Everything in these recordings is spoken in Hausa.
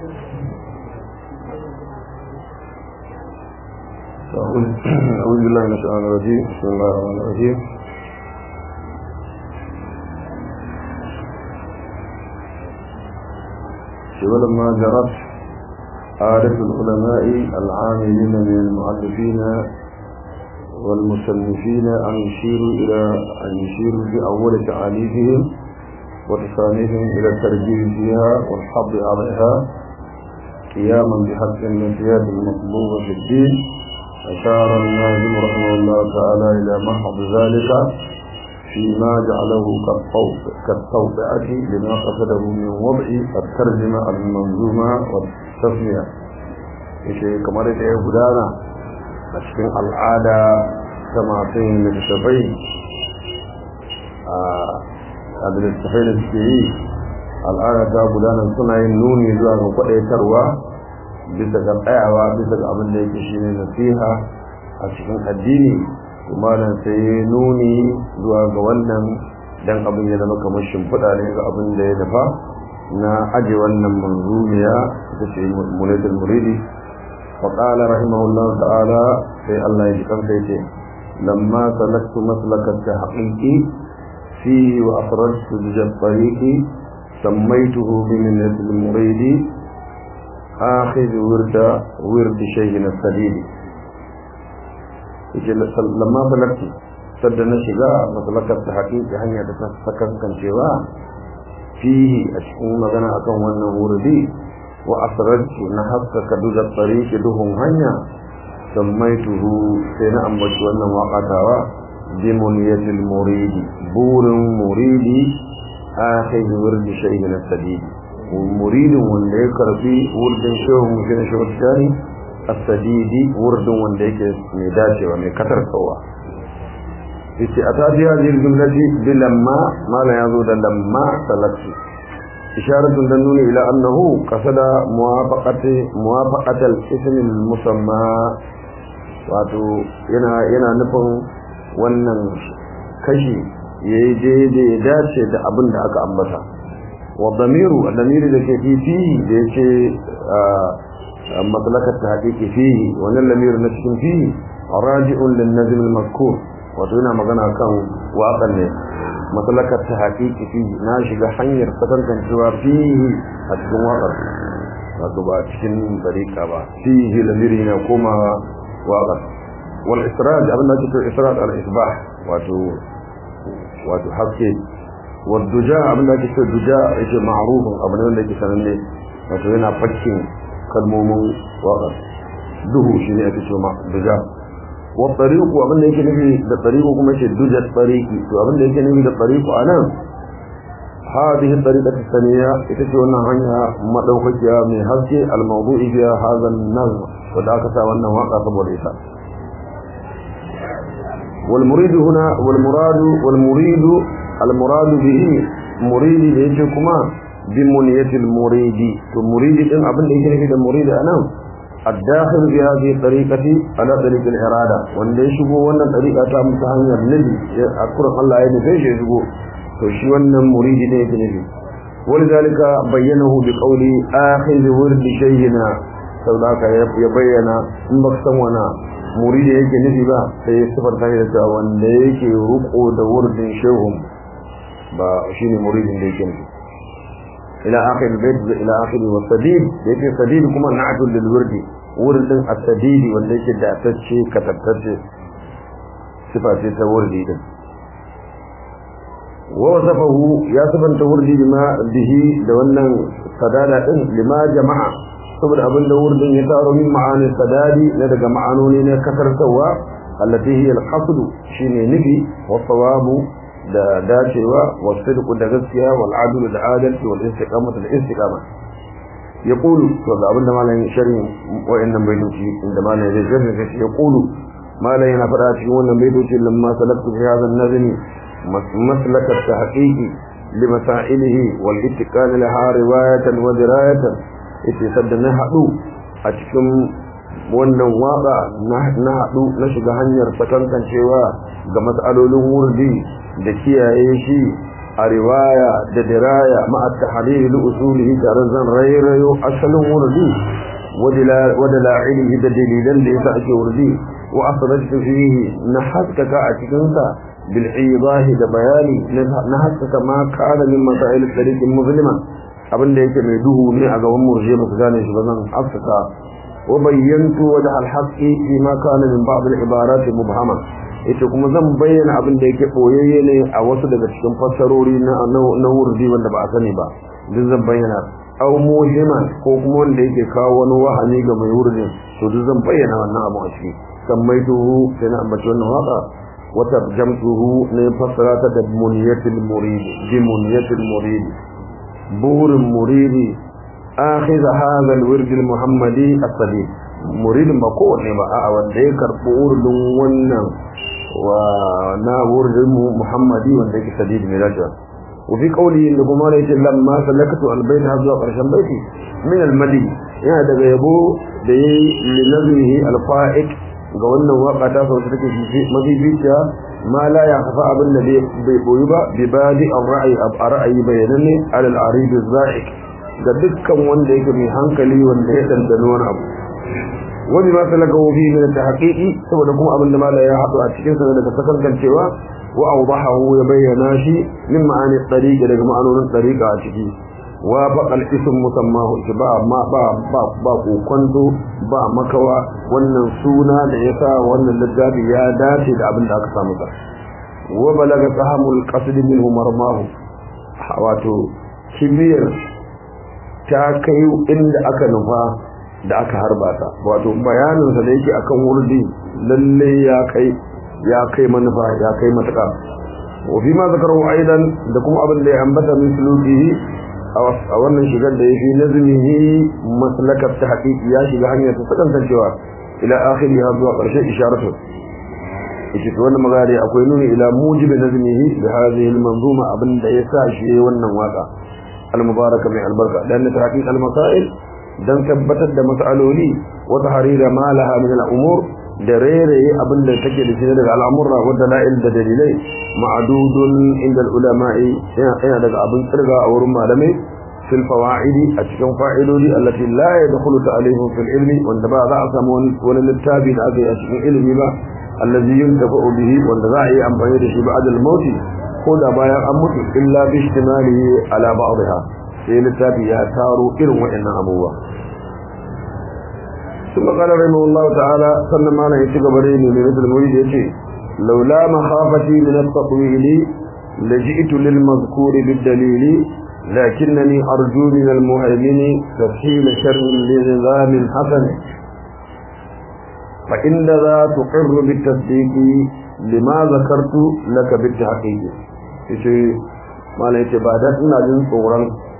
أعوذ بالله من الشيطان الرجيم بسم الله الرحمن الرحيم ولما جرت عادة العلماء العاملين من المؤلفين والمصنفين أن يشيروا إلى أن يشيروا بأول تعاليفهم وتصانيفهم إلى الترجيح فيها والحظ عليها قياما بحق النسيات المطلوبة في الدين أشار الناظم رحمه الله تعالى إلى محض ذلك فيما جعله كالتوبعة لما قصده من وضع الترجمة المنظومة والتسمية إيشي كما رأيت يا بدانا أشكين العادة كما تين للشفين هذا الاتحين السكيي العادة تا بدانا سنة النوني زوان وقعي تروى bisa ga tsayawa bisa ga abin da yake shine nasiha a cikin addini kuma nan sai nuni zuwa ga wannan dan abin ya zama kamar shimfiɗa ne ga abin da ya dafa na aje wannan manzumiya ita ce munatul muridi wa qala rahimahullah ta'ala sai Allah ya ji kansa yace lamma salaktu maslaka tahqiqi fi wa afradtu bi tariqi sammaytuhu bi minnatil muridi آخذ ورد ورد شيخنا السديد لما بلغت سدنا شجاع مسلكة تحقيق هنيا تسكن كان شوا فيه أشكو مغنى أكون وانا وردي وأسرجت نحسك كدوج الطريق دهم هنيا سميته سينا أمبت وانا وقتها بمنية المريد بور مريد آخذ ورد شيخنا السديد muridin wanda ya karfi wurdin shehu mutum shehu tani as-sadidi wurdin wanda yake mai dacewa mai katar kawa yace a ta biya zai jumlati bi lamma mala yazo da lamma salatu isharatun dan nuni ila annahu qasada muwafaqati muwafaqati al-ism al-musamma wato yana yana nufin wannan kashi yayi daidai ya dace da abin da aka ambata والضمير الضمير الذي فيه فيه ليش مطلق التحقيق فيه وان الضمير نشك فيه راجع للنظم المذكور وتونا مغنى كان واقع ne مطلق التحقيق فيه ناشي ga hanyar sakankan cewa fihi a cikin waƙar wato ba cikin dariƙa ba fihi lamiri na koma waƙar wal israj abin da ake israj al isbah wato wato haske والدجاء abin da ake cewa duja yake ma'rufin abu ne wanda yake sananne wato yana fakkin kalmomin waƙar duhu shi ne ake cewa duja wa tariqu abin da yake nufi da tariqu kuma yake duja tariqi to abin da yake nufi da tariqu anan هذه الطريقة الثانية يتشوى هنيا مدوكيا من هذه الموضوع فيها هذا النظم وذاك سوى أنه واقع صبر الإساء والمريد هنا والمراد والمريد المراد به مريد yake kuma بمنية المريد المريد din abin da yake nufi da murid anan الداخل في هذه الطريقة على طريق الإرادة wanda ya shigo wannan طريقة ta musu hanyar nabi a kurin Allah ya nufe shi ya shigo to shi wannan muridi ne yake nufi ولذلك بينه بقول آخذ ورد شيخنا سوداك ya bayyana in ba san wana muridi yake nufi ba sai ya sifar ta da cewa wanda yake ruko da wurdin shehun ba shine muridin da yake nufi ila akhir albayt ila akhir wasadid yake sadid kuma na'tul lil wurdi wurdin as-sadid wanda yake da tacce katattace sifa ce ta wurdi din wa wasafahu ya sabanta wurdi bima bihi da wannan sadada din lima jama'a saboda abin da wurdin ya taro min ma'anin sadadi na daga ma'anoni na kasartawa allati hiya al-qasd shine nufi wa sawabu da dacewa wa sidqu da gaskiya wal adlu da adalci wal istiqamatu da istiqama yaqulu to ga abin da malamin sharhin wa'annan baitoci inda malamin zai sharhi kashi yaqulu malamin yana fada cikin wannan baitoci lamma salaktu fi hadha an-nazmi maslaka at-tahqiqi لمسائله والاتقان لها رواية ودراية yace sadda na haɗu a cikin wannan waƙa na haɗu na shiga hanyar sakankancewa ga matsalolin wurdi da kiyaye shi a riwaya da diraya ma'a tahlil usulihi tare zan rairayo asalin wurdi wa dala'ilihi da dalilan da yasa ake wurdi wa asrajtu fihi na haskaka a cikin sa bil idahi da bayani na haskaka ma kana min masail tariq musliman abinda yake mai duhu ne a gaban murje ba su gane shi ba zan haskaka wa bayyantu wajh al haqqi fi ma kana min ba'd al ibarat mubhama ita kuma zan bayyana abin da yake boyayye ne a wasu daga cikin fassarori na na wurdi wanda ba a sani ba duk zan bayyana aw muhiman ko kuma wanda yake kawo wani wahani ga mai wurdin to duk zan bayyana wannan abu a ciki sammaituhu sai na ambaci wannan waka wa tarjamtuhu ne fassarata da muniyatul murid bi muniyatul murid burin muridi akhidha hadha al-wird al-muhammadi as-sadid muridin ba kowanne ba a'a wanda ya karɓi wurin wannan wa na wurin muhammadi wanda yake sadid mai dacewa wa fi qawli inda kuma ne ce lamma salakatu albayt har zuwa karshen baiti min almadi yana daga yabo da yayi li nazmihi alfa'iq ga wannan waka ta sauka take mafificiya ma la ya kafa abin da bai boyi ba bi badi ar-ra'yi ab ra'ayi bayananne ala al-arid az-za'iq ga dukkan wanda yake mai hankali wanda ya dandano wani abu wani ma salaka fi min tahqiqi saboda kuma abin da mala ya hadu a cikin sa daga sakankancewa wa awdahu ya bayyana shi min ma'ani tariq daga ma'anonin tariqa a ciki wa faqal ism musammahu ba ma ba ba ba kokonto ba makawa wannan suna da yasa wannan littafi ya dace da abin da aka samu sa wa balaga sahamul qasd minhu marmahu wato kibiyar ta kai inda aka nufa da aka harba ta wato bayaninsa da yake akan wurdi lalle ya kai ya kai manufa ya kai matuƙa wa fi ma zakaru aidan da kuma abin da ya ambata min sulukihi a wannan shigar da ya fi nazmihi maslakar ta haƙiƙi ya shiga hanyar ta sakantancewa ila akhiri har zuwa ƙarshe isharatu ita to wannan magana akwai nuni ila mujibi nazmihi da hadhihi al-manzuma abin da ya sa shi wannan waka al-mubaraka mai albarka dan ta haƙiƙa al-masail dan tabbatar da mas'aloli wa tahrira ma laha min al-umur da rere abin da take da shi daga al'amurra wa dalail da dalilai ma'dudun inda al-ulama'i yana daga abin tsirga a wurin malamai fil fawaidi a cikin fa'idodi allati la yadkhulu ta'alihum fil ilmi wanda ba za a samu wani littafi da aka yi a cikin ilimi ba allazi yuntafa'u bihi wanda za a yi amfani da shi ba'da al-mauti ko da bayan an mutu illa bi ihtimalihi ala ba'dha sai littafi ya taro irin waɗannan abubuwa ثم قال رحمه الله تعالى صلى ما لا يتيق بريني من مثل المريد يتي لولا مخافتي من التطويل لجئت للمذكور بالدليل لكنني أرجو من المهيمن تفحيل شر لنظام حسن فإن ذا تقر بالتصديق لما ذكرت لك بالتحقيق يتي ما لا يتبادت من أجل صورا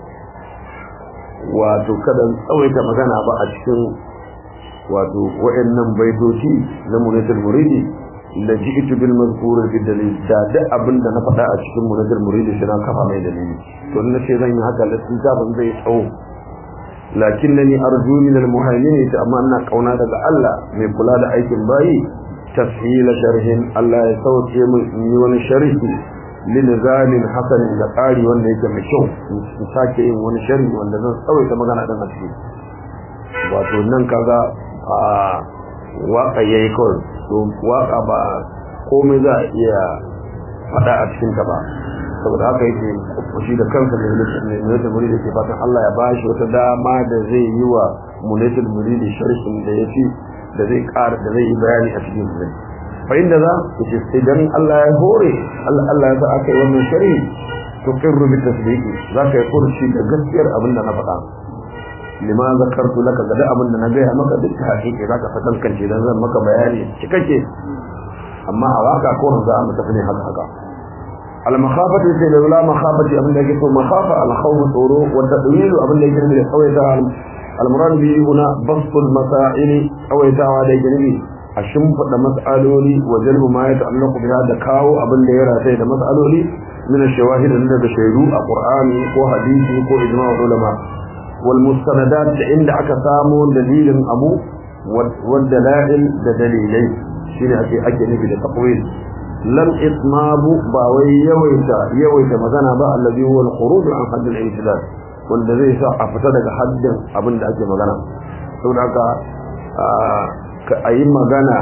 wato kada tsawaita magana ba a cikin wato wa'annan baitoci na munatul muridi la ji'tu bil mazkur fi dalil da da abin da na faɗa a cikin munatul muridi shi na kafa mai dalili to na ce zan yi haka lissin ban zai tsawo lakinnani arju min al muhaimin ta amma ina kauna daga Allah mai kula da aikin bayi tafhila sharhin Allah ya sauke mu yi wani sharhi lilzamin hasanin da tsari wanda yake mai kyau in sake yin wani sharhi wanda zan tsawaita magana din a ciki wato nan kaga a waka yayi kawai to waka ba komai za a iya faɗa a cikin ta ba saboda haka yake shi da kansa ne munatul muridi ke fatan Allah ya ba shi wata dama da zai yi wa munatul muridi sharhin da yafi da zai ƙara da zai yi bayani a cikin su fa inda za yace idan Allah ya hore Allah Allah ya sa aka yi wannan sharhi to qirru bi tasdiqi zaka yi kurshi da gaskiyar abin da na faɗa lima zakartu laka ga da abin da na gaya maka duk hakiki zaka fatan kance dan zan maka bayani cikakke amma a waka ko za mu tafi ne haka haka al makhafati sai da la makhafati abin da yake so makhafa al khawf tsoro wa tadwil abin da yake da tsawaita al murad bi huna bastul masail tsawaitawa da yake a shimfida mas'aloli wa jalbu ma ya ta'allaqu biha da kawo abin da ya rataye da mas'aloli min ash-shawahid daga shaidu a qur'ani ko hadisi ko ijma'u ulama والمستندات عند aka samu dalilin abu والدلائل da dalilai shine ake ake nufi da taqwil lam itmabu ba wai yawaita yawaita magana ba allazi huwa al-khuruj an hadd al-i'tidal wanda zai sa a fita daga haddin abin da ake magana saboda haka ka ayi magana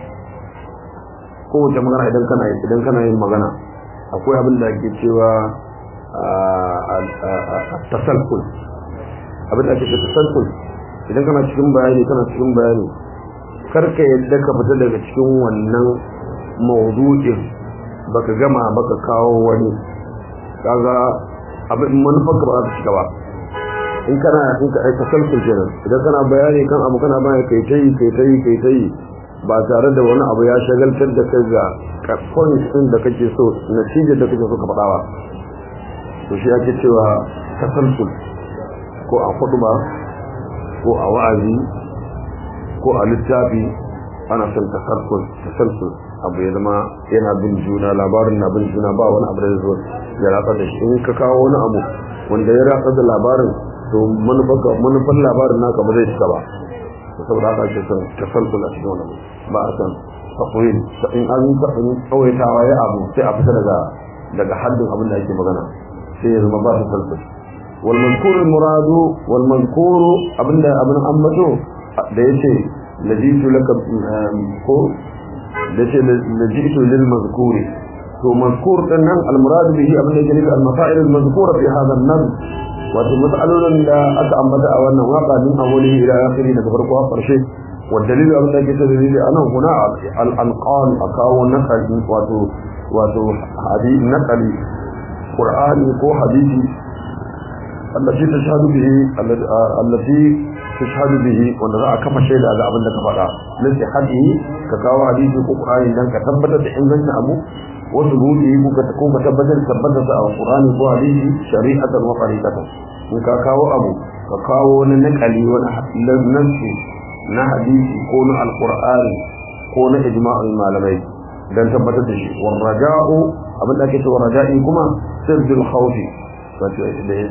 kowace magana idan kana idan kana yin magana akwai abin da ake cewa tasalkul abin da ake cewa tasalkul idan kana cikin bayani kana cikin bayani karka yadda ka fita daga cikin wannan mawdu'in baka gama baka kawo wani kaga abin manufar ka ba za ta shiga ba in kana in ka aika tasalkul kenan idan kana bayani kan abu kana bayani kai tayi kai tayi kai tayi ba tare da wani abu ya shagaltar da kai ga points din da kake so natijar da kake so ka faɗa ba to shi ake cewa tasalsul ko a ba ko a wa'azi ko a littafi ana son tasalsul tasalsul abu ya zama yana bin juna labarin na bin juna ba wani abu da zo ya ratsa da shi in ka kawo wani abu wanda ya ratsa da labarin to manufar labarin naka ba zai cika ba saboda haka ake son tasalsul a cikin wannan ba a son takwil in an tsawaitawa ya abu sai a fita daga daga haddin abin da ake magana sai ya zama ba su tasalsul wal mazkur al muradu wal mazkur abinda abin ambato da yace lajitu laka ko da yace lajitu lil mazkuri to mazkur din nan al murad bihi abin da yake nufi al masail al mazkura fi hadha an nam wato matsalolin da aka ambata a wannan waka din awali ila akhiri daga farko har karshe wa dalilu abin da yake da dalili anan huna al anqal akawo nakali wato wato hadisi nakali qur'ani ko hadisi التي تشهد به التي تشهد به wanda za a kafa shaida ga abin da ka faɗa lati hadi ka kawo hadisi ko qur'ani dan ka tabbatar da ingancin abu wasu buɗe ko ka ko ka tabbatar tabbatar da qur'ani ko hadisi shari'atan wa tariqatan in ka kawo abu ka kawo wani nakali wani nasi na hadisi ko na alqur'ani ko na ijma'ul malamai dan tabbatar da shi war raja'u abin da ake cewa raja'i kuma sirrul khawfi wato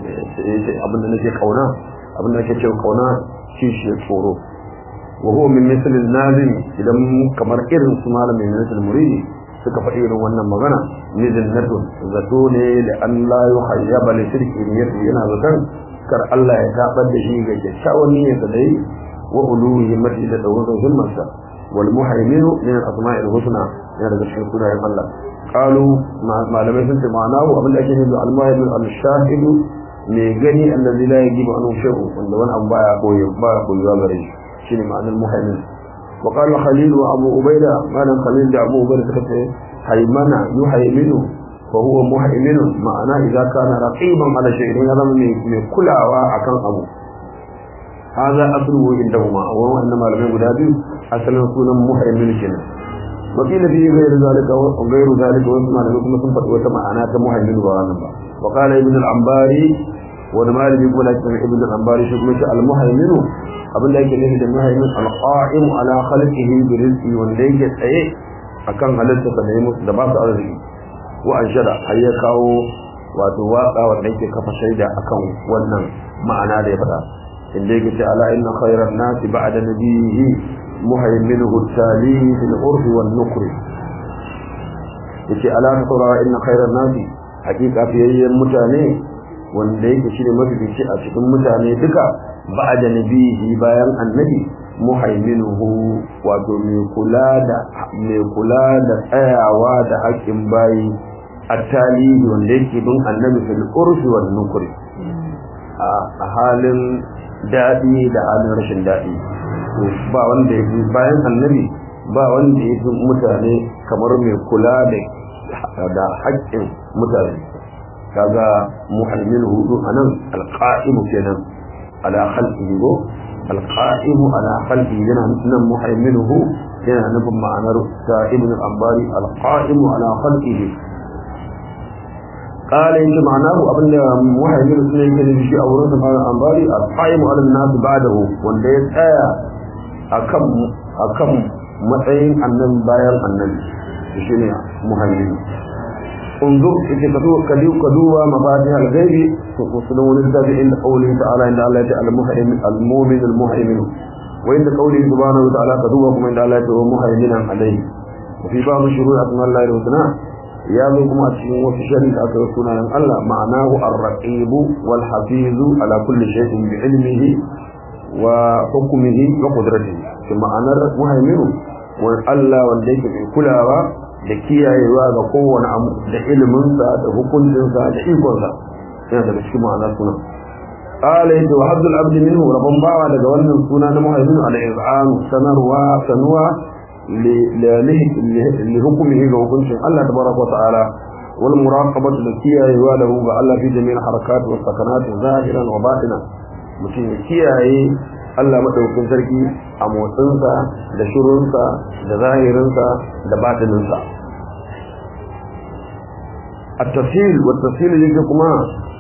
abin da nake kauna abin da nake cewa kauna shi shi tsoro wa huwa min misl al-nazim idan kamar irin su malamin min al-muridi suka faɗi irin wannan magana nizinnatun zato ne da an la yuhayyaba li shirki niyyati yana zaton kar Allah ya tabar da shi ga kyakkyawan niyyarsa da yi wa uluhi mati da dawurin himmarsa wal muhaiminu min al-asma'il husna yana daga cikin sunayen Allah قالوا malamai sun ce ma'anahu abin da ake nufi al-muhaimin al-shahidu mai gani allazi la yajibu anhu shay'u wanda wani abu baya koyi baya koyuwa gare shi shine ma'anar muhaimin wa qala khalil wa abu ubaida malam khalil da abu ubaida suka ce haymana yuhaiminu fa huwa muhaimin ma'ana idza kana raqiban ala shay'in ya zama mai kulawa akan abu هذا أصله عندهما وهو أن ما لم يقول هذه أصلا سونا مهيمن كنا وقيل فيه غير ذلك وغير ذلك واسمع لكم سنفت وسمع أنا كمهيمن وغانبا وقال ابن العنباري ونمال يقول ابن العنباري شكمش المهيمن abin da yake nufi da muhaimin alqa'im ala khalqihi bi rizqi wanda yake tsaye akan halitta da yayi musu da ba su arziki wa anshada har ya kawo wato waka wanda yake kafa shaida akan wannan ma'ana da ya faɗa inda yake ce ala inna khayran nasi ba'da nabiyhi muhaiminuhu tali fil urf wan nukr yace ala saurara inna khayran nasi hakika fiyayyen mutane wanda yake shine mafifici a cikin mutane duka ba'da nabihi bayan annabi muhaiminuhu wato mai kula da mai kula da tsayawa da haƙƙin bayi attali wanda yake bin annabi fil urfi wan nukri a halin daɗi da halin rashin daɗi ba wanda ya fi bayan annabi ba wanda ya fi mutane kamar mai kula da haƙƙin mutane kaga muhammin hudu anan alqa'imu kenan ala khalqihi go alqa'imu ala khalqihi yana nan muhamminuhu yana nufin ma'anar ta ibn al-ambari alqa'imu ala khalqihi قال إن معناه أبن محيمين سنين كان يجي أورث قال الأنباري القائم على الناس بعده وندي آية أكم أكم matsayin annan bayan annabi shi ne muhammadu unzur ita ka duba ka duba mafatih al-ghaibi to kusurin wani littafi inda qawli ta'ala inda Allah ya ce al-muhaymin al-mu'min al-muhaymin wa inda qawli subhanahu wa ta'ala ka duba kuma inda Allah ya ce muhaiminan alayhi fi babu shuru asmallahi al-husna ya zo kuma a cikin wasu shari'a da aka yi sunayen Allah ma'anahu ar-raqib wal hafiz ala kulli shay'in bi ilmihi wa hukmihi wa qudratihi shi ma'anar muhaiminu wa Allah wanda yake mai kulawa da kiyayewa ga kowane abu da iliminsa da hukuncinsa da ikonsa yana daga cikin ma'anar sunan qala yadda wa haddul abd minhu rabban bawa daga wannan suna na muhaiminu al-iz'an sanarwa sanwa لحكمه وحكمه الله تبارك وتعالى والمراقبة التي يواله الله في جميع الحركات والسكنات ظاهرا وباطنا mutum ya kiyaye Allah madaukakin sarki a motsinsa da shirunsa da zahirinsa da batininsa a tafsil wa tafsil yake kuma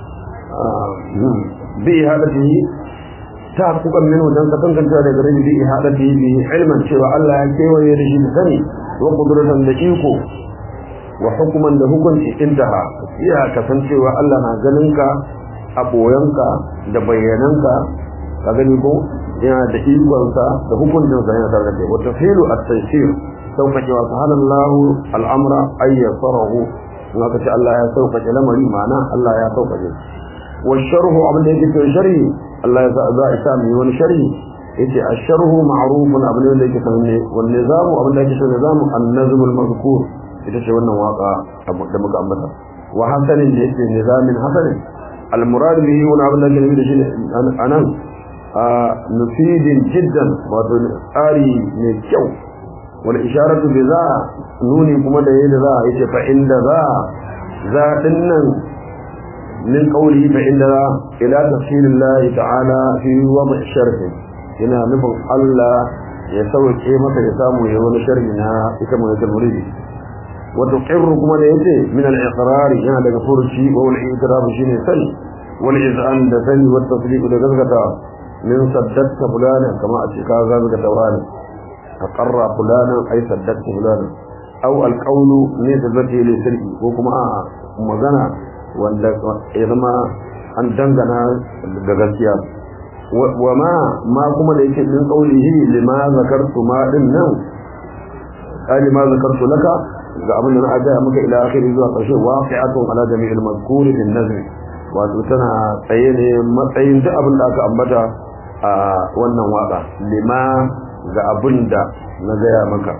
bi hadatihi ta kukan min wajen ka tantance da gare bi ihadati bi ilman cewa Allah ya kewaye da shi da sani wa qudratan da iko wa hukuman da hukunci intaha iya kasancewa Allah na ganin ka a boyanka da bayyananka ka gani ko yana da ikonsa da hukuncinsa yana tare da kai wa tafsilu at-taysir sauƙaƙe wa subhanallahu al'amra ay yasarahu in aka ce Allah ya sauƙaƙe lamari ma'ana Allah ya sauƙaƙe wa sharhu abin da yake cikin sharhi Allah ya za a sa mai wani sharhi yace asharhu ma'rufun abin da yake sanne wal nizamu abin da yake cikin nizamu an-nazm al-mazkur ita ce wannan waka da muka ambata wa hasanin da yake nizamin hasanin al-murad bihi wani abin da yake nufi da shi anan mufidin jiddan wato tsari mai kyau wal isharatu bi za nuni kuma da yadda za yace fa inda za za dinnan min qawli fa inda za ila tafsilillah ta'ala fi wad' sharh yana nufin Allah ya sauke maka ya samu ya wani sharhi na ita mu yake muridi wa tuqirru kuma da yace min al-iqrar yana daga furuci wa al-i'tiraf shine sani wal iz'an da sani wa tasdiq da gaskata min saddaqta fulana kama a ce ka gaskata wani aqarra fulana ay saddaqta fulana aw al-qawlu ne da zati li sirri ko kuma a magana wanda ya zama an dangana da gaskiya wa ma ma kuma da yake min qawlihi lima zakartu ma din nan ali ma zakartu laka ga abin da na aja maka ila akhiri zuwa karshe waqi'atun ala jami'il mazkur bin nazm wato tana tsaye ne matsayin duk abin da aka ambata a wannan waka lima ga abin da na gaya maka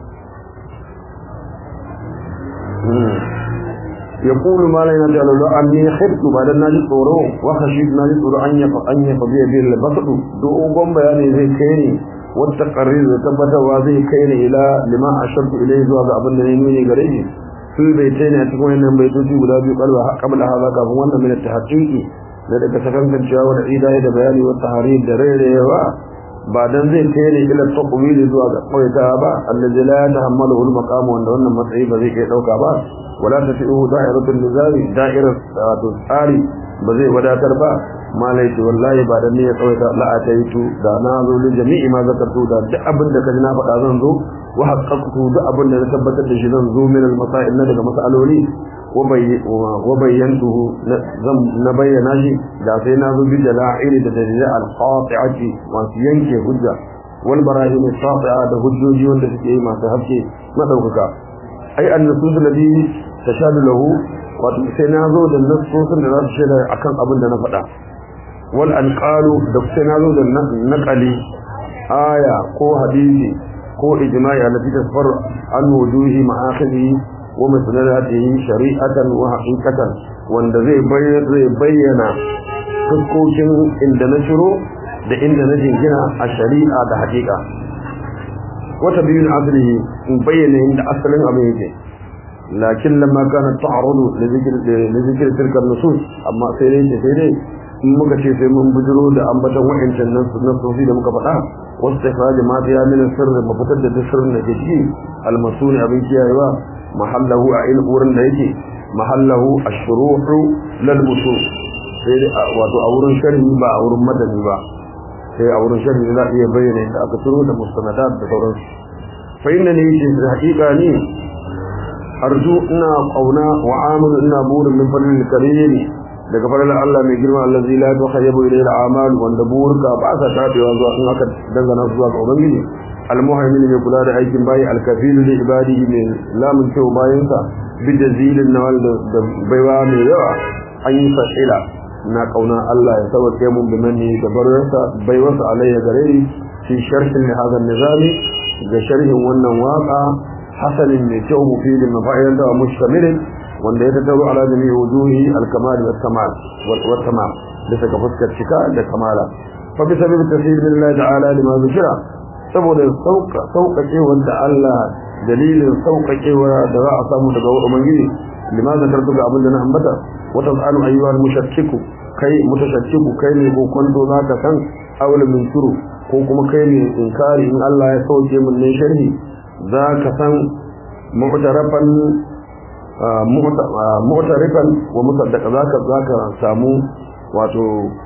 يقول ما لا ينجل له أني خبت بعد الناجي طوره وخشيت ناجي طوره أن أن يقضي به البسط دوغم بياني زي كيني والتقرير تبت وزي كيني إلى لما أشرت إليه زواج أبن نيميني قريب في البيتين أتكون إنهم بيتوتي ولا بيقل قبل هذا كفوانا من التحقيق لذلك سكن كان شاور عيدا إذا بياني والتحرير دريري بعدين زي كيني إلى التقويل زواج قويتا با الذي لا يتحمله المقام وأن المطعي بذي كي توقع با ولا تفئه دائرة النزال دائرة الثاري بزي وداتر با ما ليس والله بعد النية قويتا لا أتيت دا نازو لجميع ما ذكرتو دا دعبن دا كجنا فتا زنزو وحققتو دعبن دا ثبتت لشي زنزو من المسائل ندق مسألولي وبينته نبين ناجي دا سينازو بجلاعيل دا دليل القاطعة ما سينكي هجة والبراهين الساطعة دا هجوجي واندا سكي ما تهبكي ما توقفا أي النصوص الذي tashadu lahu wato sai na zo da nassosin da za su shaida akan abin da na faɗa wal anqalu da sai na zo da naqali aya ko hadisi ko ijma'i alladhi tasfar an wujuhi ma'akhidhi wa masnadatihi shari'atan wa haqiqatan wanda zai bayyana zai bayyana fuskokin inda na shiro da inda na jingina a shari'a da haqiqa wata biyun aslihi in bayyana inda asalin abin yake لكن لما كانت تعرض لذكر لذكر تلك النصوص اما سيدي سيدي in muka ce sai mun bujiro da ambatan wa'ancan nasofi da muka faɗa wasu tafiya ma ta yamin sirri ba fitar da sirrin da ke ciki almasuni abin kiyayewa mahallahu a ilm wurin da yake mahallahu ashruhu lal musul sai wato a wurin sharhi ba a wurin madani ba sai a wurin sharhi za a iya bayyana da aka turo da mustanadat da sauransu fa inna ne yake da haƙiƙa ne arju ina kauna wa amalu ina burin min fadlil karim daga farin Allah mai girma allazi la tukhayyabu ilayhi al-a'mal wanda burka ba sa tabewa zuwa in aka dangana zuwa ga ubangiji al-muhaymin mai kula da aikin bayi al-kafil li ibadihi mai lamun cewa bayansa bi jazilin nawal da baiwa mai yawa an yi fa'ila na kauna Allah ya sauke mun bimanni da barwarsa baiwarsa alayya gare ni fi sharhin hadha an-nizami ga sharhin wannan waka hasanin mai kyau mufidin mafa'idan da mustamilin wanda ya tattaro ala jami'i wujuhi al-kamal wa kamal wa tamam bisa ga fuskar cika da kamala fa bi sababi tasir billahi ta'ala lima zikira saboda sauka sauƙaƙe wanda Allah dalilin sauƙaƙewa da za a samu daga ubangiji lima zakartu ga abin da na ambata wa tasalu ayyuhal mushakkiku kai mutashakkiku kai ne ko kwanto zaka san awla min shuru ko kuma kai ne inkari in Allah ya sauke mun ne sharhi zaka san mu'tarafan mu'tarifan wa musaddaqa zaka zaka samu wato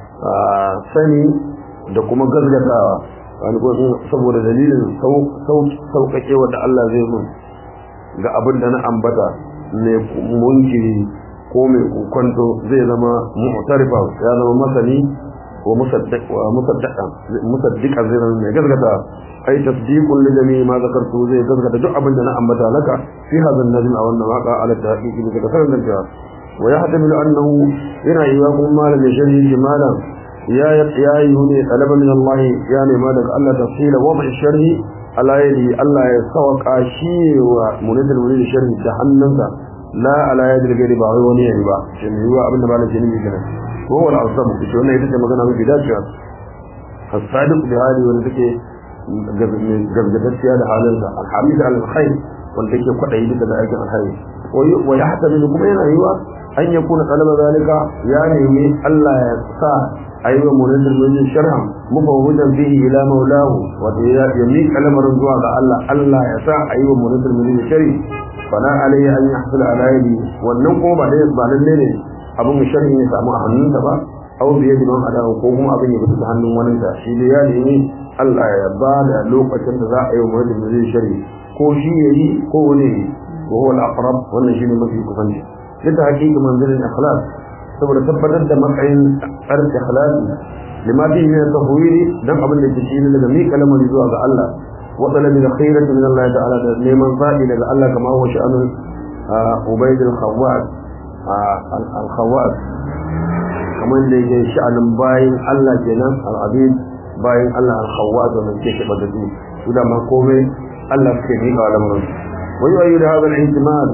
sani da kuma gazgatawa wani ko saboda dalilin sauƙaƙe wanda Allah zai mun ga abin da na ambata mai munkiri ko mai kwanto zai zama mu'tarifa ya zama masani wa musaddiq wa musaddiqan musaddiqan zai zama mai gazgata ai tasdiqun li jami'i ma zakartu zai gazgata duk abin da na ambata laka fi hadha an-najm aw an-nawaqa ala tahqiq bi kafaran da wa yahtamilu annahu yana yiwa kuma malamin shari'i jimalan يا يا يوني طلب من الله يعني ما دك الله تفصيل وضع الشرع على يدي الله يسوق شيء ومريد المريد الشرع جهنم لا على يد الغير باوي وني يعني با شنو هو ابن بالك جنبي كده هو العصب شو ne ita magana mai bidaciya الصادق بهذه wanda take gabgatacciya da halinsa alhamid alkhair wanda take kwadayi duka da aikin alkhairi wa yahtamilu kuma yana yiwa an yakuna talaba zalika ya nemi Allah ya sa أيوة مريد من الشرع مفوضا به إلى مولاه ويميك الأمر زوا الله الله يسع أيوة مريد من الشرع فلا عليه أن يحصل على يدي والنقوم بعد بعد الليل أبو الشرع يسمى أهنن تبا أو بيد من أداه قوم أبن يبتس أهنن وننسى شيليانه الله يباد لوقة ذا أيوة مريد من الشرع ko shi yayi ko wani wa huwa al-aqrab wannan shine mafi kusanci da hakika manzilin ikhlas saboda tabbatar da matsayin tsarin ikhlasi lima fi min tafwiri dan abin da ke ne daga mi kalmar zuwa ga Allah wa talabi da khairati min Allah ta'ala da neman fadi daga Allah kama huwa sha'anul ubayd al-khawwas al-khawwas kamar da yake sha'anin bayin Allah kenan al-abid bayin Allah al-khawwas wanda ke shi badadu su da ma komai Allah ke ni ga lamarin wa yu'ayyidu hadha al-ihtimal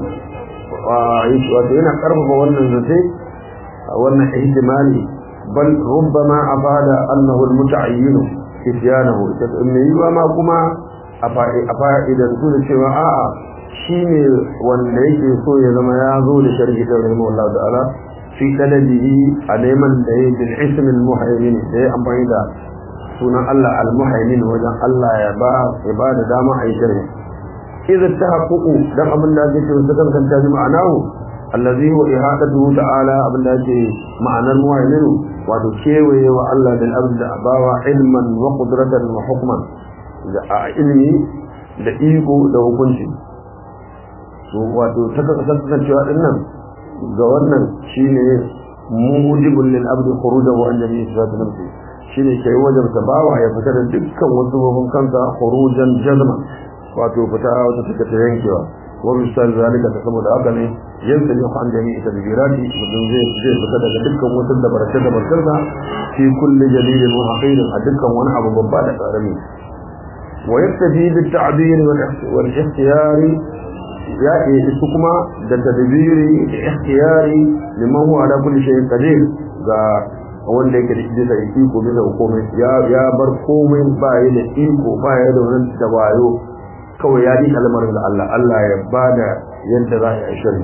wa yana karfafa wannan zai wannan ihtimali bal rubbama afada annahu almutaayyin isyanahu mai yiwa ma kuma a fa'idan su da cewa a'a shine wanda yake so ya zama ya zo da sharhi da rahimahullah ta'ala fi talabihi a neman da ya bil ism al muhaymin da ya amfani da sunan Allah al muhaymin wajen Allah ya ba ya ba da dama a yi sharhi idza tahaqququ dan abin da yake cewa sakan kan taji ma'anahu allazi huwa ihadatuhu ta'ala abin da yake ma'anar muhaymin wato kewaye wa Allah bil abd bawa ilman wa qudratan wa hukman da ilmi da iko da hukunci so wato ta kasance cewa dinnan ga wannan shine mujibul lil abd khurujahu an jami'i sifat nafsi shine kai wajen ta bawa ya fita da dukkan wasu babban kansa khurujan jazma wato fita wata take ta yankewa wa misal zalika ta saboda haka ne yanzu ne an jami'i tadbirati mutum zai zai fita daga dukkan wasu da barka da barkarsa fi kulli jalilin wa haqirin a dukkan wani abu babba da karami wa yaktafi bil ta'bir wal ikhtiyari ya isu kuma da tadbiri da ikhtiyari liman huwa ala kulli shay'in qadir ga wanda yake da bisa iko bisa komai ya ya bar komai ba ya da iko ba ya da wani dabayo kawai ya yi kalmarin da Allah Allah ya bada yadda za a yi shari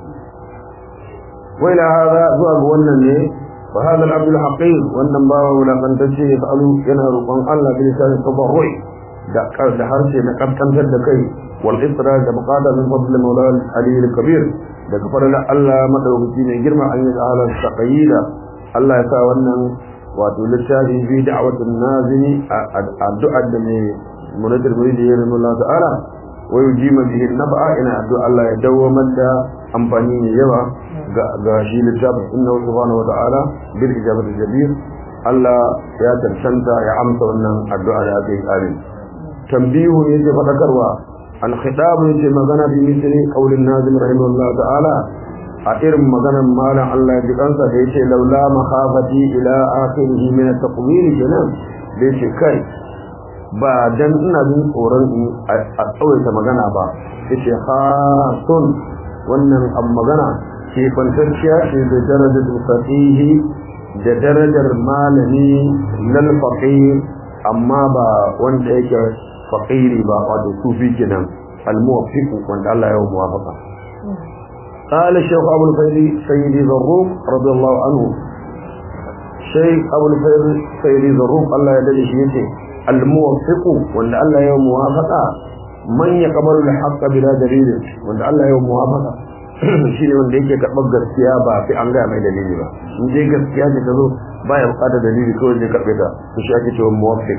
wai la hada zuwa ga wannan ne fa hada al-abd al-haqir wannan bawa wulakantacce ya fa'alu yana roƙon Allah bi lisanin tabarrui da da harshe na kankantar da kai wal isra da buqada min fadl mawla ali al-kabir da kafaran Allah madaukaki ne girma an yi ahalan taqayida Allah ya sa wannan wato littafi bi da'watin nazimi addu'a da ne munadar muridi ya rabu Allah ta'ala wa yujima bihi nab'a ina addu'a Allah ya dawamar da amfani mai yawa ga shi littafin inna subhanahu wa ta'ala bil ijabati jabir Allah ya tantanta ya amsa wannan addu'a da aka yi amin tambihu ne ke fadakarwa al khitab ne ke magana bi misli qaulin nazim rahimahullah ta'ala a irin maganar malam Allah ya ji kansa da yace laula makhafati ila akhirih min at-taqwir kenan da yace kai ba dan ina jin tsoron a tsawaita magana ba yace khasun wannan an magana ke kwantacciya ce da darajar fasihi da darajar malami lal faqih amma ba wanda yake faqiri ba wato sufi kenan al muwaffiq wanda Allah ya muwafaqa قال الشيخ أبو الفيل سيدي ذروق رضي الله عنه شيخ أبو الفيل سيدي ذروق الله يدلي شيئته الموفق وأن الله يوم موافقة من يقبل الحق بلا دليل وأن الله يوم موافقة shi ne wanda yake karɓar gaskiya ba sai an gaya mai dalili ba in dai gaskiya ce ta zo ba ya buƙatar dalili kawai zai karɓe ta to shi ake cewa muwaffiq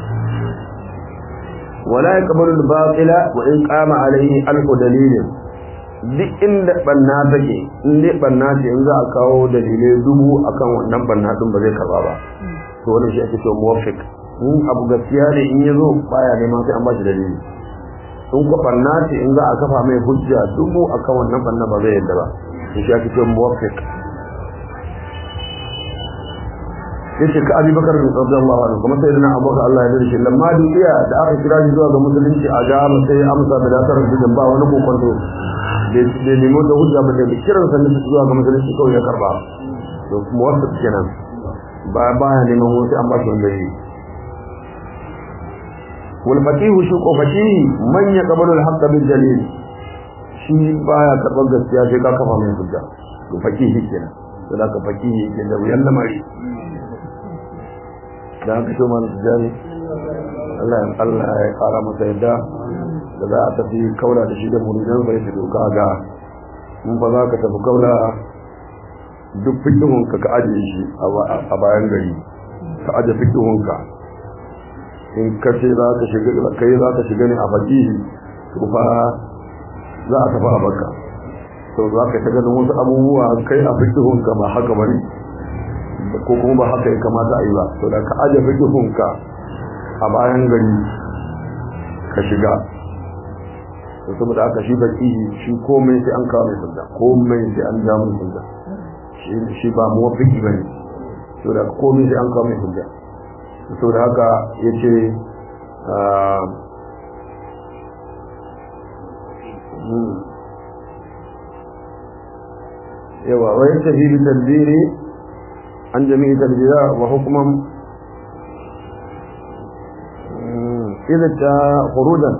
wala yaqbalu al-batila wa in qama alayhi alfu dalilin duk inda banna take in dai banna ce in za a kawo dalilai dubu akan wannan banna din ba zai karba ba to wannan shi ake cewa muwaffiq in abu gaskiya ne in yazo baya neman sai an ba shi dalili in ko banna ce in za a kafa mai hujja dubu akan wannan banna ba zai yadda ba to shi ake cewa muwaffiq yace ka Abi Bakar radiyallahu anhu kuma sai dana Abu Bakar Allah ya dace lamma dukiya da aka kira shi zuwa ga musulunci a ga sai amsa da datar da ba wani kokonto da nemo da hujja ba da kiran sa zuwa ga musulunci kawai ya karba to kuma wasu kenan ba ba ya neman wasu an ba shi wanda yi wal faqih shi ko faqih man yaqbalu al haqq bil dalil shi baya karban gaskiya sai ka kafa mai hujja to faqih kenan to da ka faqih yake da wuyan lamari da haka shi man jari Allah Allah ya kara masa yadda da za a tafi kaula da shi da muridan bai su doka ga in ba za ka tafi kaula duk fikihun ka ka ajiye shi a bayan gari ka aje fikihun ka in ka ce za ka shiga kai za ka shiga ne a fakihi to fa za a tafi a baka to za ka ta ganin wasu abubuwa kai a fikihun ka ba haka bane ko kuma ba haka ya kamata a yi ba to da ka aje fikihun ka a bayan gari ka shiga to saboda aka shi baki shi komai sai an kawo mai sanda komai sai an ja mai sanda shi ba muwafiki ba ne to da komai sai an kawo mai sanda to da haka ya ce yawa wai tafi bi tadbiri an jami'i tadbira wa hukuman idan ta khurujan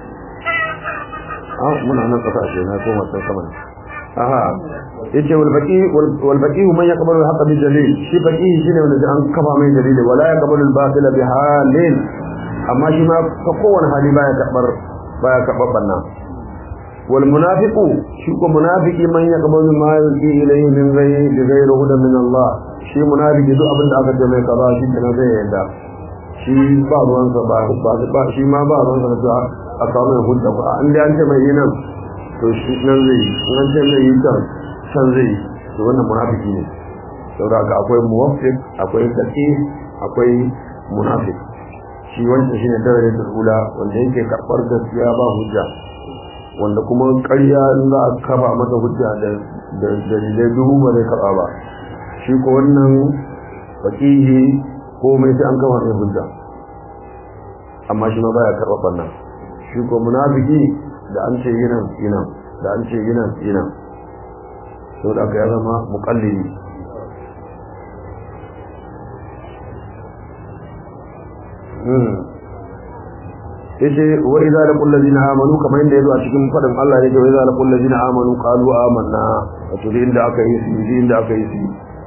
muna nan kasashe na koma can sama ne aha yace wal faqih wal faqih man yaqbalu al haqq bi dalil shi faqih shine wanda an kafa mai dalili wala yaqbalu al batila bi halin amma shi ma ka kowane hali baya karbar baya karbar banna wal munafiqu shi ko munafiki man yaqbalu ma yuti ilayhi min ghayri bi ghayri hudan min Allah shi munafiki duk abin da aka ce mai kaza shi kenan zai yarda shi ba ruwansa ba ba shi ma ba ruwansa da a kawo mai hujja ba an da an ce mai yi nan to shi nan zai yi an ce mai yi can can zai yi to wannan munafiki ne saboda ga akwai muwaffiq akwai daqi akwai munafiq shi wancan shine darajar ula wanda yake karbar gaskiya ba hujja wanda kuma ƙarya in za a kafa mata hujja da da dalilai dubu ba zai karba ba shi ko wannan faqihi komai sai an kafa mai hujja amma shi ma baya karɓar bannan shi ko munafiki da an ce yinan yinan da an ce yinan yinan to da aka ya zama muqallidi yace wa idza laqul ladina amanu kamar inda yazo a cikin fadin Allah yake wa idza laqul ladina amanu qalu amanna wato inda aka yi su inda aka yi su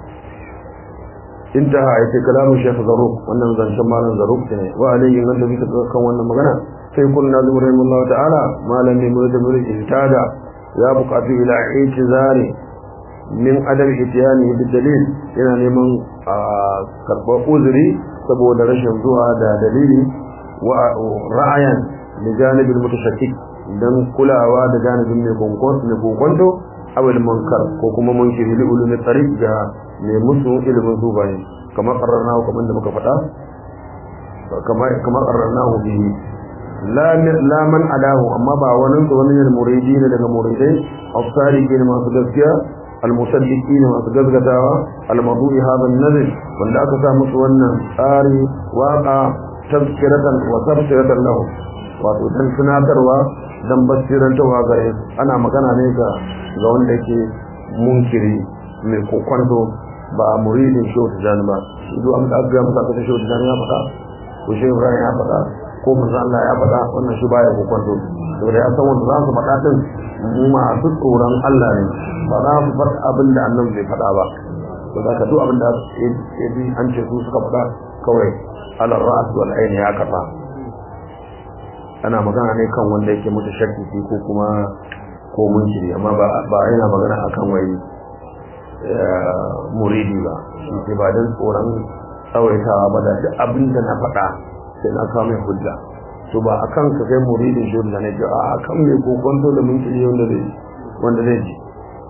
intaha yace kalamu shaykh zaruk wannan zancen malam zaruk ne wa alayhi man da bika kan wannan magana sai kun nazim rahimahullahu ta'ala malam ne murid murid ihtada ya buƙatu ila itizari min adam itiyani bi dalil yana neman karɓar uzuri saboda rashin zuwa da dalili wa ra'ayan li janibin mutashakkik dan kulawa da janibin mai kokonto awil munkar ko kuma munkiri li ulumi tariq ga mai musu ilimin zubaye kamar qarrarnahu kamar da muka faɗa kamar kamar qarrarnahu bihi la la man alahu amma ba wani da wani ne muridi ne daga muridai as-salihin masu gaskiya al-musaddiqin masu gaskatawa al-madu'i hadha an-nazl wanda aka sa musu wannan tsari waqa tazkiratan wa tafsiratan lahu wato dan tunatarwa dan basirantawa gare ana magana ne ga ga wanda yake munkiri mai kokwanto ba muridin shehu tijani ba ido an da ga masa ta shehu tijani ya faɗa ko shehu ibrahim ya faɗa ko manzo Allah ya faɗa wannan shi baya kokwanto saboda ya san wanda za su faɗa din masu tsoron Allah ne ba za su faɗa abin da annabi bai faɗa ba to da ka duk abin da ya bi an ce su suka faɗa kawai alar ra'as wal ayn ya kafa ana magana ne kan wanda yake mutu shakki ko kuma ko munkiri amma ba ba yana magana akan wai muridi ba shi ba dan tsoron tsawaitawa ba da duk abin da na faɗa sai na kawo mai hujja to ba akan ka kai muridin shi da ne a akan mai kokonto da munkiri wanda zai wanda zai ji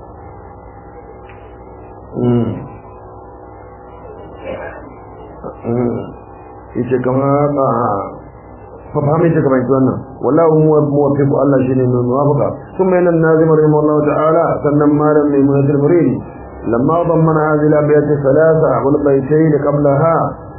yace kama ba fa fahimta ta kamar wannan wallahu huwa muwaffiq Allah shine mai muwafaqa thumma yana nazim rahimahullah ta'ala sannan malam mai munazir muridi lamma dammana hadhihi al-abyat thalatha wal baytayn qablaha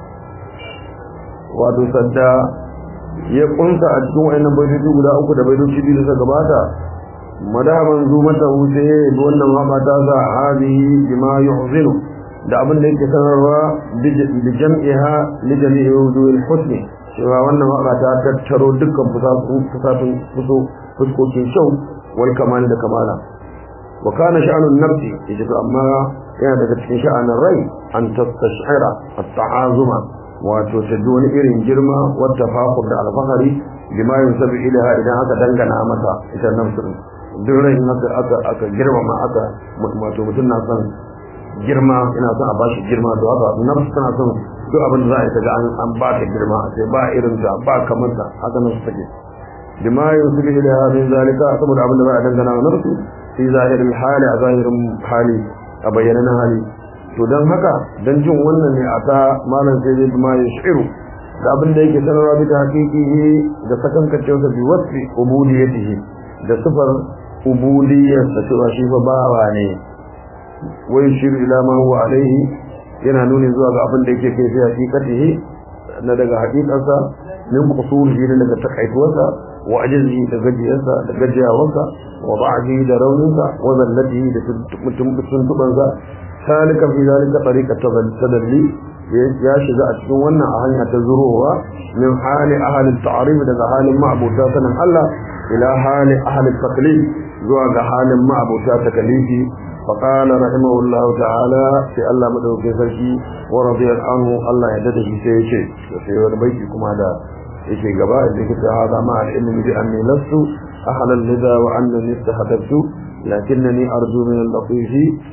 wato sadda ya kunta a cikin wayannan baitoci guda uku da baitoci biyu da suka gabata madaman zumata wuce wannan waka ta sa hadihi bima yuhzinu da abin da yake sanarwa bi jam'iha li jami'i wujuhil husni cewa wannan waka ta tattaro dukkan fusatun fuso fuskokin shau wal kamali da kamala wa kana sha'anun nafsi yace to amma yana daga cikin sha'anin rai an tastashira at-ta'azuma wato ta ji wani irin girma wata fakur da alfahari bima yunsabu ilaha idan aka dangana mata ita nafsu duk rai aka aka aka girmama aka wato mutum na son girma ina son a bashi girma to haka nafsu tana son duk abin da za a yi ta ga an ba ta girma sai ba irin ta ba kamar ta haka nafsu take bima yunsabu ilaha min zalika saboda abin da za a dangana wa nafsu fi zahirin hali a zahirin hali a bayyanan hali to don haka don jin wannan ne a ta malam sai zai ma ya shiru da abin da yake sanarwa bisa haƙiƙi da sakankacewarsa bi wasfi ubudiyatihi da sifar ubudiyyar da cewa shi fa bawa ne wai shiru ila ma huwa alaihi yana nuni zuwa ga abin da yake kai sai haƙiƙatihi na daga haƙiƙarsa min qusurihi da daga takaituwarsa wa ajzihi da gajiyarsa da gajiyawarsa wa ba'dihi da rauninsa wa zallatihi da tuntubansa salika fi zalika tariqa tadalli ya shiga a cikin wannan a hanya ta zurowa min hali ahli ta'rif daga halin ma'abuta sanan Allah ila hali ahli taklif zuwa ga halin ma'abuta takalifi فقال رحمه الله تعالى في الله مدوكي sarki ورضي عنه الله يدده sai yace sai wani baiti kuma da yake gaba da yake ta hada ma al-ilmi bi anni lastu ahla al-lida wa annani istahdabtu لكنني أرجو من اللطيف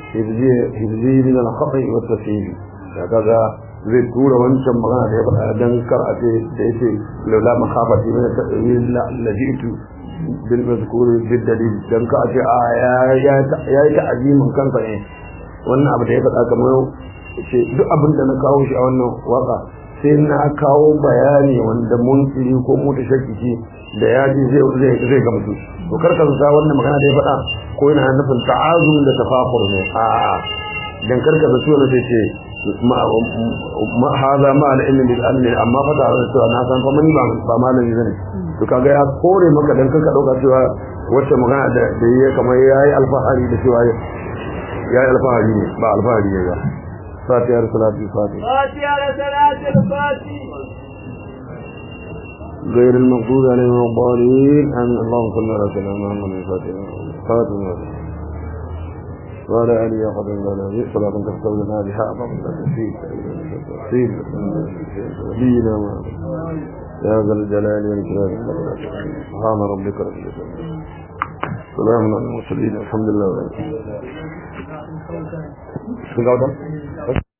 هذي من الخطأ والتسهيل هكذا zai tura wancan magana da ya faɗa don kar a ce da ya ce laula makafati min ta'wil lajitu bil mazkur bil dalil don ka a ce a ya yi ta'azimin kansa ne wannan abu da ya faɗa kamar ce duk abin da na kawo shi a wannan waka sai na kawo bayani wanda mun tsiri ko mu shakki da ya ji zai zai gamsu to karka sa wannan magana da ya faɗa ko yana nufin ta'azum da tafakur ne a a dan karka sa cewa sai ce ma hada ma al ilmi bil ilmi amma fa da cewa na san fa mun ba ba malami bane to kaga ya kore maka dan karka dauka cewa wacce magana da da yayi kamar yayi alfahari da cewa yayi alfahari ne ba alfahari ne ba فاتحة صلاة الفاتحة فاتحة صلاة الفاتحة غير المغضوب عليهم ولا الضالين آمين اللهم صل على سيدنا محمد الفاتحة خاتم وعلى آله وصحبه وسلم صلاة تستودنا بها أعظم التفسير تفسير نبينا يا ذا الجلال والإكرام سبحان ربك رب العزة سلام على المرسلين الحمد لله Sun ga